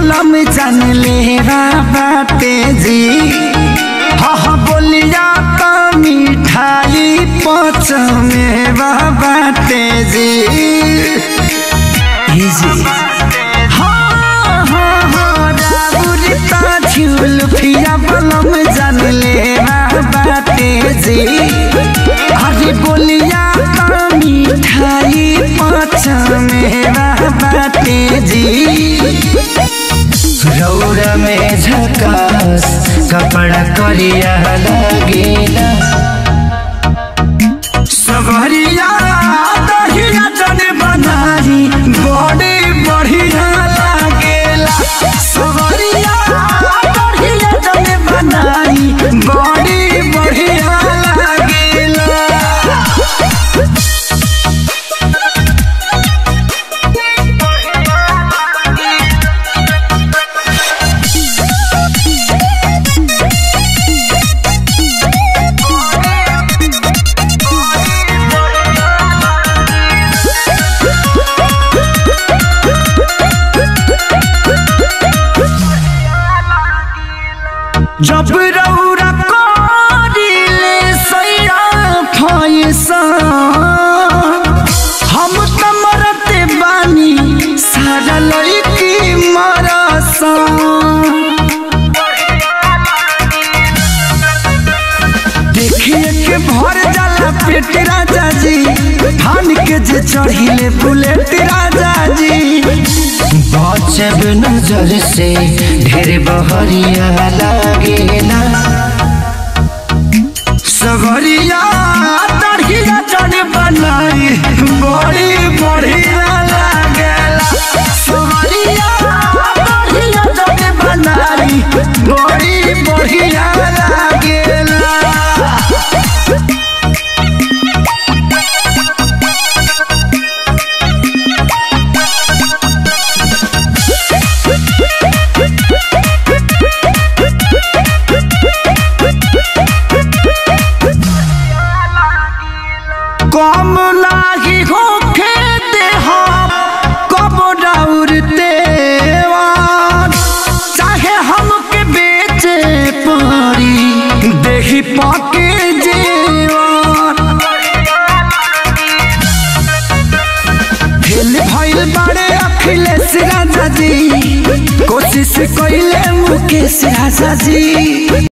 बलम जान ले बाटे जी हाँ हाँ बोलिया तो मिठाई पच में बाटे जी हे जी हाँ हाँ हाँ राबुरी ता झूल फिया बलम जान ले बाटे जी अरे बोलिया तो मिठाई पच में बाटे जी रौरा में झकास कपड़ा करिया लगेला सबरिया दहिया जने बनाई बड़े बढ़िया लागेला सबरिया दहिया जने बनाई बड़े बढ़िया लागेला जब रौरा करिले सैरा फैसा हम त मरते बानी सारा लड़की मरसा देखिए के भर जाला पेट राजा जी थान के जे चढ़िले बुलेट राजा जी बचब नजर से ढेर बहरिया लागेला सगरिया तड़िया चढ़ बनाई बड़ी बढ़िया लागेला सगरिया तड़िया चढ़ बनाई बड़ी बढ़िया लागेला कम लागी होखे दे हम कब दौड़ते चाहे हमके बेचे पड़ी देही पाके जेवान फेल भइल बाड़े अखिलेश राजा जी कोशिश कइले मुकेश राजा जी